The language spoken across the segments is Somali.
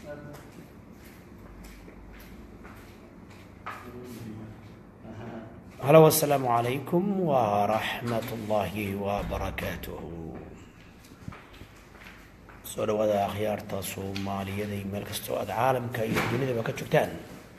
halo wasalaamu calaykum waraxmat ullaahi wabarakaatuhu soo dhawaada akhyaarta soomaaliyada iyo meel kastoo aada caalamka iyo dunidaba ka joogtaan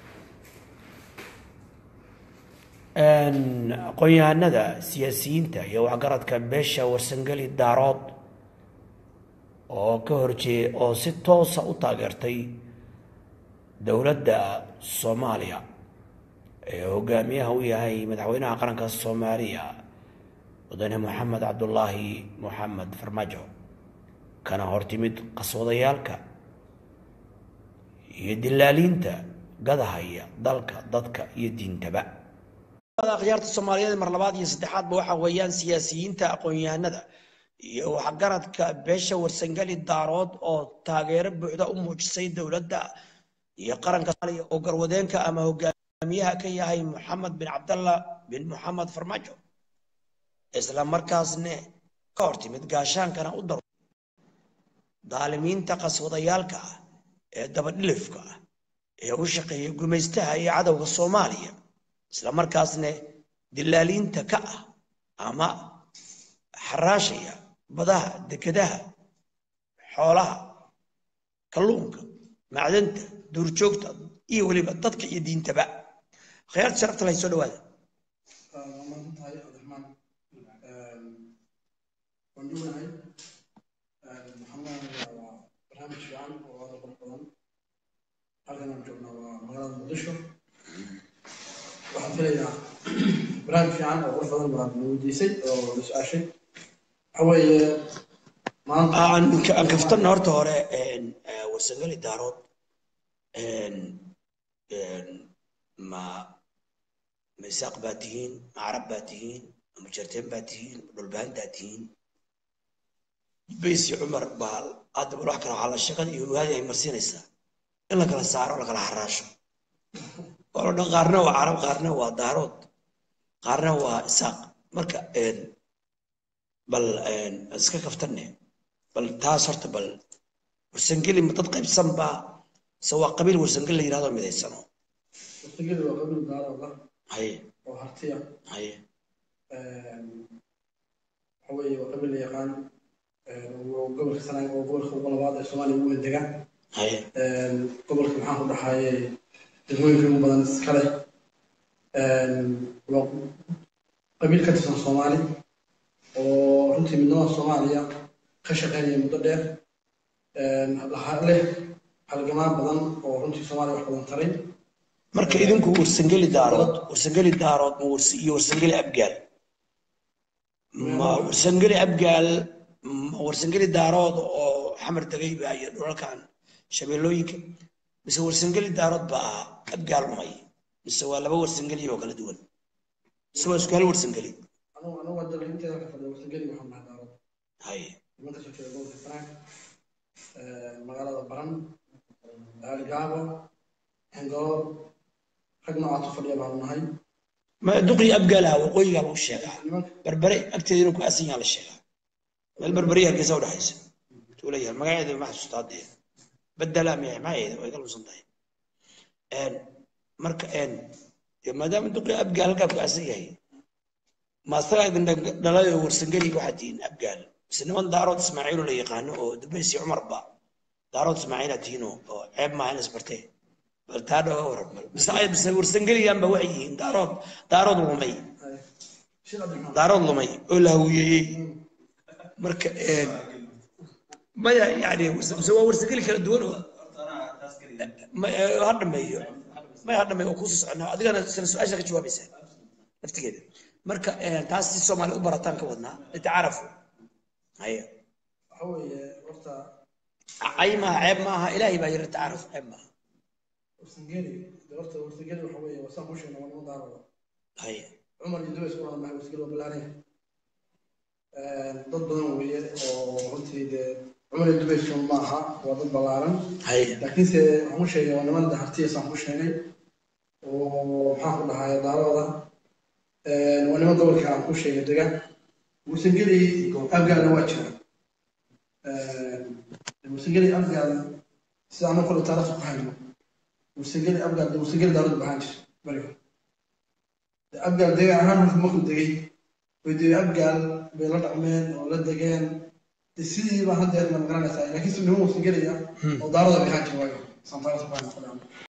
aqoon-yahanada siyaasiyiinta iyo waxgaradka beesha warsangeli daarood oo ka horjeey oo si toosa u taageertay dowladda soomaaliya ee hogaamiyaha u yahay madaxweynaha qaranka soomaaliya mudane moxamed cabdulaahi moxamed farmaajo kana hortimid qaswadayaalka iyo dilaaliinta gadahaya dalka dadka iyo diintaba akhyaarta soomaaliyeed mar labaad iyo saddexaadba waxa weeyaan siyaasiyiinta aqoon-yahanada iyo waxgaradka beesha warsangeli daarood oo taageero buuxda u muujisay dowladda iyo qaranka soomaaliya oo garwadeenka ama hogaamiyaha ka yahay moxamed bin cabdallah bin moxamed farmaajo isla markaasne ka hortimid gaashaankana u daro daalimiinta qaswadayaalka ah ee dabadhilifka ah ee u shaqeeya gumaystaha iyo cadowga soomaaliya isla markaasne dilaaliinta ka ah ama xaraashaya badaha dekedaha xoolaha kalluunka macdanta duurjoogta iyo weliba dadka iyo diintaba khyaarta sharafta lahay soo dhawaada maasantahay cabdiraxmaan waan dhownahay maxamed waa barnaamij fiican oo aada qurux badan halkan aan joognaa waa magaalada muqdisho waxaan filayaa barnaamij fiican oo qurux badan baa na weydiisay oo na su-aashay waxa weeye maanta aan kaftanna horta hore warsangeli daarood ma misaaq baa tihiin ma carab baa tihiin ma mujarteen baa tihiin ma dhulbahantaa tihiin baysi cumar baa hadda bal wax kale waxaa la shaqada iyo ogaadi ay marsiinaysaa in la kala saaro la kala xaraasho oo la dhan qaarna waa carab qaarna waa daarood qaarna waa isaaq marka bal iska kaftanne bal taas horta bal warsangeli ma dad qaybsan baa se waa qabiil warsangeli la yidhahdo midaysano wastageli waa qabiil daarooda haye oo hartiya haye waxa weeye waa qabiil la yaqaan oo gobolka sanaag oo gobolka ugu labaad ee soomaaliya ugu dega haye gobolka maxaa ku dhaxaye degmooyinka ugu badan iska leh waa qabiil ka tirsan soomaali oo runtii midnimada soomaaliya ka shaqeynaya muddo dheer leh halgamaan badan oo runtii soomaaliya wax badan taray marka idinku warsangeli daarood warsangeli daarood ma wars iyo warsangeli abgaal ma warsangeli abgaal ma warsangeli daarood oo xamar degay baa iyo dhulalkan shabeellooyinka mise warsangeli daarood baa ahaa abgaal lumay mise waa laba warsangeli oo kala duwan mise waa isku hal warsangeli anugu anugu waa dalka inteeda ka fadhiya wasangeli waxaan nahay daarood haye nimanka soo jeeda gobolka sanaag magaalada baran gaabo xengaloor rag noocaas u fadhiya baanu nahay ma duqii abgaalaha waqooyigaa lagu sheegaa nimanka berbere agteeda inuu ku asan yaha la sheegaa meel berberiya hargeysa udhexaysa tuu leeyahay magaceeda ma xasuusta haddee bedela miya magaceeda way ka lumsan tahay marka dee maadaama duqii abgaal halkaa ku asan yahay maasagaa idin dhalay oo warsangeli waxaa tihiin abgaal mise niman daarood ismaaciilo la yaqaano oo dubaysi cumarba daarood ismaaciila tihiin oo oo ceeb maaha in isbartee bal taa dhooga waran bal mise ay mise warsangeliyanba waxay yihiin daarood daarood lumay shir cabdiraxmaan daarood lumay oo la hawiyeeyey marka maya yani mise waa warsangeli kala duwan oo ma- eh, ha dhameeyo maya ha dhameeyo oo kusoo socona adigana isla su-aasha ka jawaabaysaa laftigeeda marka eh, taas si soomaali u barataan ka wadnaa litacaarafu haya waxa weeye horta cay maaha ceeb maaha ilaahay baa yiri tacaaruf ceeb maaha warsangeli de horta warsangeli waxa weeye wasaan ku sheegna waa niman daarooda haya cumar iyo dubays u hadnahay warsangeli waa balaanaya dad badan weeye oo runtii dee cumar iyo dubays un ma aha waa dad ballaaran haya laakiinse waxaan ku sheegay waa niman hartiyasaan ku sheegay oo maxaan ku dhahay daarooda waa niman gobolka aan ku sheegay dega warsangeli abgaalna waa jira warsangeli abgaal sida anu kule taariikhda ku hayno mursageli abgaal mursageli dawlad bahaan jir beriga abgaal deegaan ahaan marka markuu degay way dee abgaal bay la dhaqmeen oo la degeen de sidii baa haddeer ma garanaysaa laakiin si niman mursageli ah oo daalada bay ahaan jir waayo santaarta ku hayno